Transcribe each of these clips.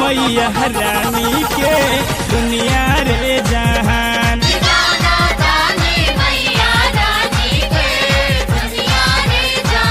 मैया रानी के दुनिया रे जहान गाना गाने मैया रानी के दुनिया रे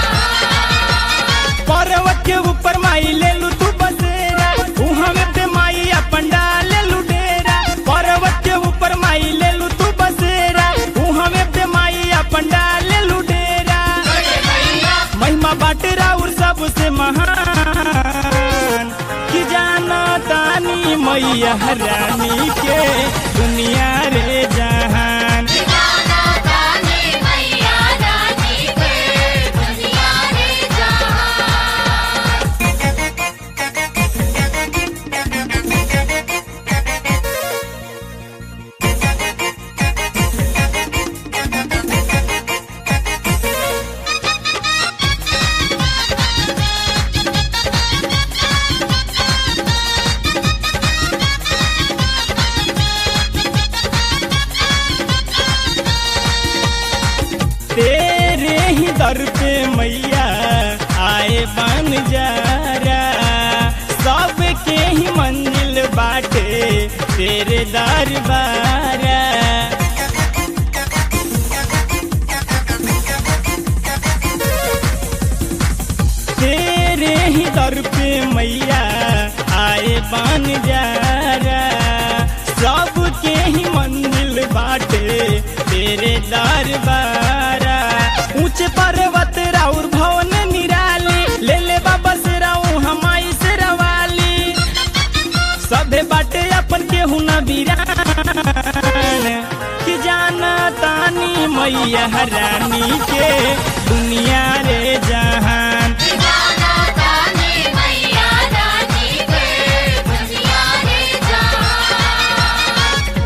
जहान पर्वत के ऊपर माई ले लू तू बसेरा उहाँ में पे माई अपन डाले लू डेरा पर्वत के ऊपर माई ले लू तू बसेरा उहाँ में पे माई अपन डाले लू डेरा महिमा बाटे राउर सबसे महान कि जाना तानी मैया रानी के दुनिया रे जहान गाना गाने मैया रानी के दुनिया रे जहान तेरे ही दर पे मैया आए बन जारा सबके ही मंजिल बाटे तेरे दरबारा तेरे ही दर पे मैया आए बन जारा सबके ही मंजिल बाटे तेरे दरबारा ऊंचे पर्वत राउर भवन निराली ले ले बाबा से राऊ हमाई से रवाली सभे बाटे अपन के हुना बीरान कि जाना तानी मैया रानी के दुनिया रे जहान गाना गाने मैया रानी के दुनिया रे जहान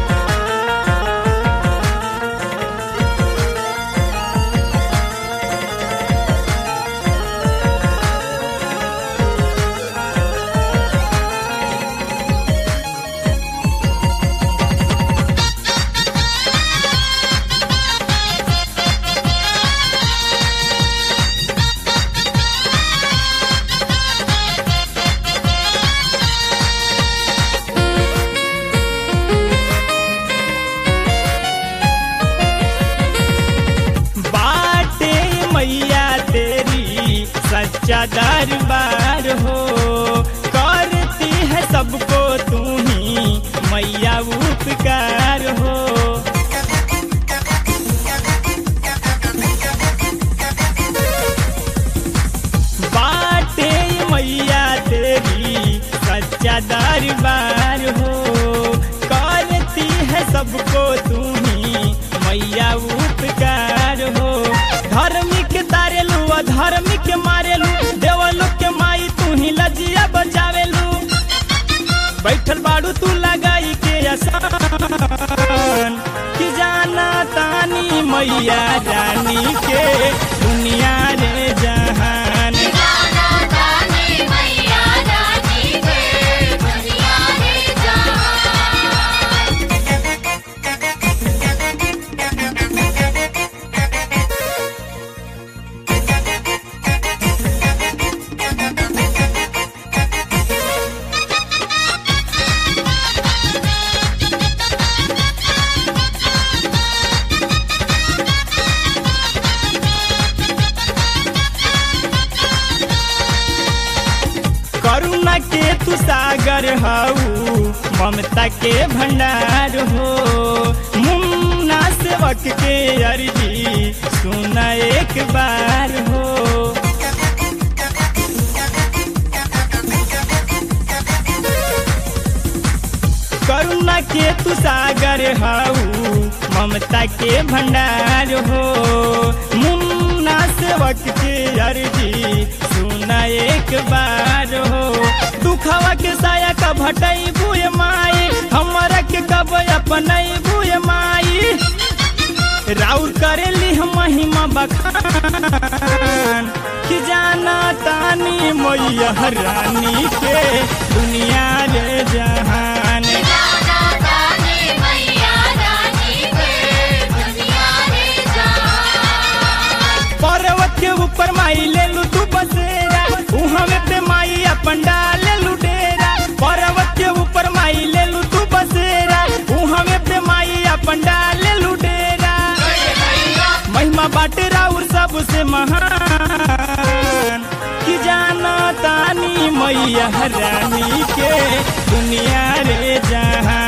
बाटे मैया तेरी सच्चा दरबार हो करती है सबको तू ही मैया उपकार हो बाटे मैया तेरी सच्चा दरबार हो करती है सबको तू ही मैया उपकार हो धार्मिक तारेलू अधार्मिक मारेलू देवलू के माई तू ही लजिया बचावेलू बैठल बाड़ू तू लगाई के आसान कि जाना तानी मैया रानी के दुनिया रे जहान गाना गाने मैया रानी के दुनिया रे जहान करुणा के तू सागर हऊ ममता के भंडार हो मुन्ना सेवक के अर्जी सुना एक बार हो करुणा के तू सागर हऊ ममता के भंडार हो मुन्ना सेवक के अर्जी सुना एक बार हो दुखवा के साया का भटई बुए माई हमरा के कब अपनई बुए माई राउर करेली हम महिमा बखान कि जाना तानी मैया रानी के दुनिया रे जहान गाना गाने मैया रानी के दुनिया रे जहान पर्वत के ऊपर माई ले लू तू बसेरा उहाँ में पे माई अपन डाले लू डेरा पर्वत महिमा बाटे राउर सबसे महान कि जाना तानी मैया रानी के दुनिया रे जहां